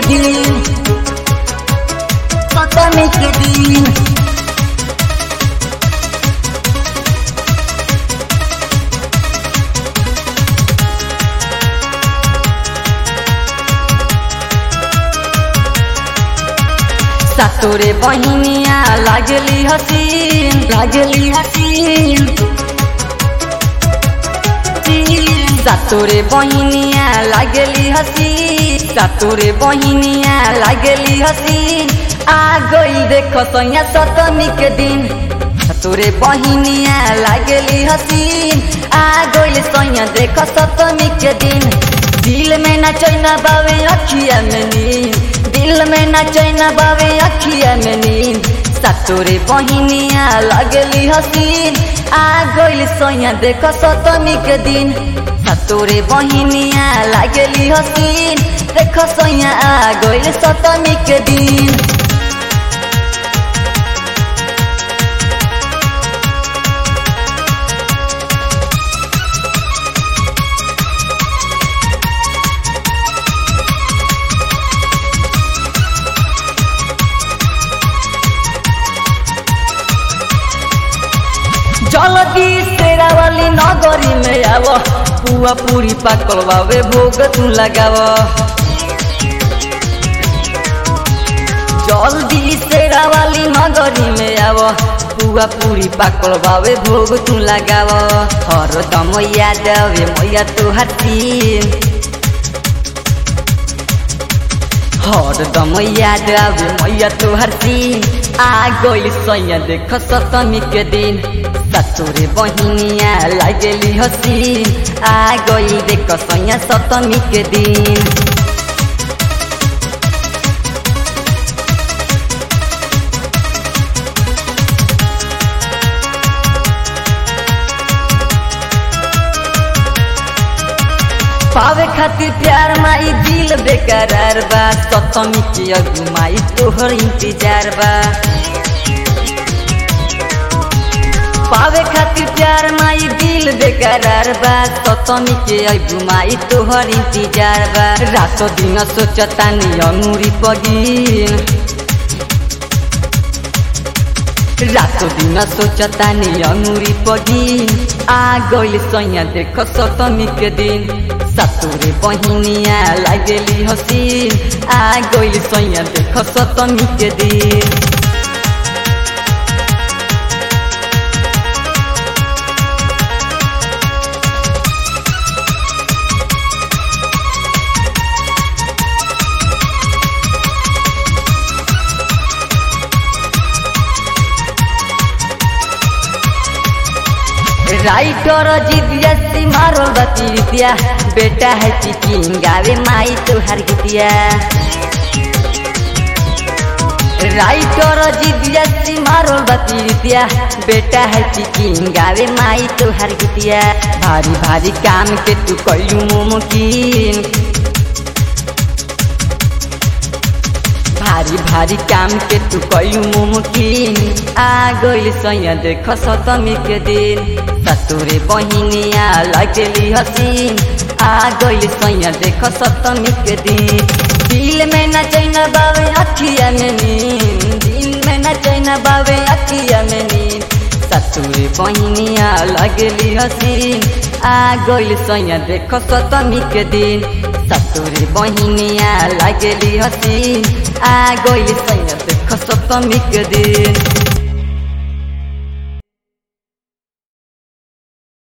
के दिन सतमी के दिन सातोरे बहिनिया लागली हसीन लागली हसीन सातोरे बहिनिया लागली हसीन सातोरे बहिनिया लागली हसीन आ गई देख सैया सतमी के दिन सातोरे बहिनिया लागली हसीन आ गई सैया देख सतमी के दिन दिल में न चैना बावे अखिया में नींद दिल में न चैना बावे अखिया में नींद सातोरे बहिनिया लागली हसीन आ गइल सैया देख सतमी के दिन सातोरे बहिनिया लागली हसीन देख सैया आ गइल सतमी के दिन जलदी तेरा वाली नगरी में आव पुआ पूरी पाकल बावे भोग तू लगाव जल्दी तेरा वाली नगरी में आव पुआ पूरी पाकल बावे भोग तू लगाव हर दम याद आवे मैया तू हसीन हर दम याद आवे मैया तू हसीन आ गइल सैया देख सतमी के दिन सतुरे बहिनिया लागली हसीन आ गइल देख सैया सतमी के दिन पावे खातिर प्यार माई दिल बेकरार बा सतमी के अगुमाई तोहर इंतजार बा पावे खातिर प्यार माई दिल बेकरार बा सतमी के अगुमाई तोहर इंतजार बा रातो दिन सोचतानी अंगूरी पगिन रातो दिन सोचतानी अंगूरी पगिन आ गइल सैया देख सतमी के दिन सतुरे बहिनिया लागली हसीन आ गइल सैया देख सतमी के दिन राइटर जिदिया मारो बतिया बेटा है चिकिन गावे माई तुहार गीतिया राइटर जिदिया मारो बतिया बेटा है चिकिन गावे माई तुहार गीतिया भारी भारी काम के तू कैलू मुमकिन भारी भारी काम के तू कैलू मुमकिन आ गइल सैया देख सतमी के दिन सतुरे बहिनिया लगली हसीन आ गइल सैया देख सतमी के दिन दिल में न चैना बावे अखिया में नींद दिल में न चैना बावे अखिया में नींद सतुरे बहिनिया लगली हसीन आ गइल सैया देख सतमी के दिन सतुरे बहिनिया लगली हसीन आ गइल सैया देख सतमी के दिन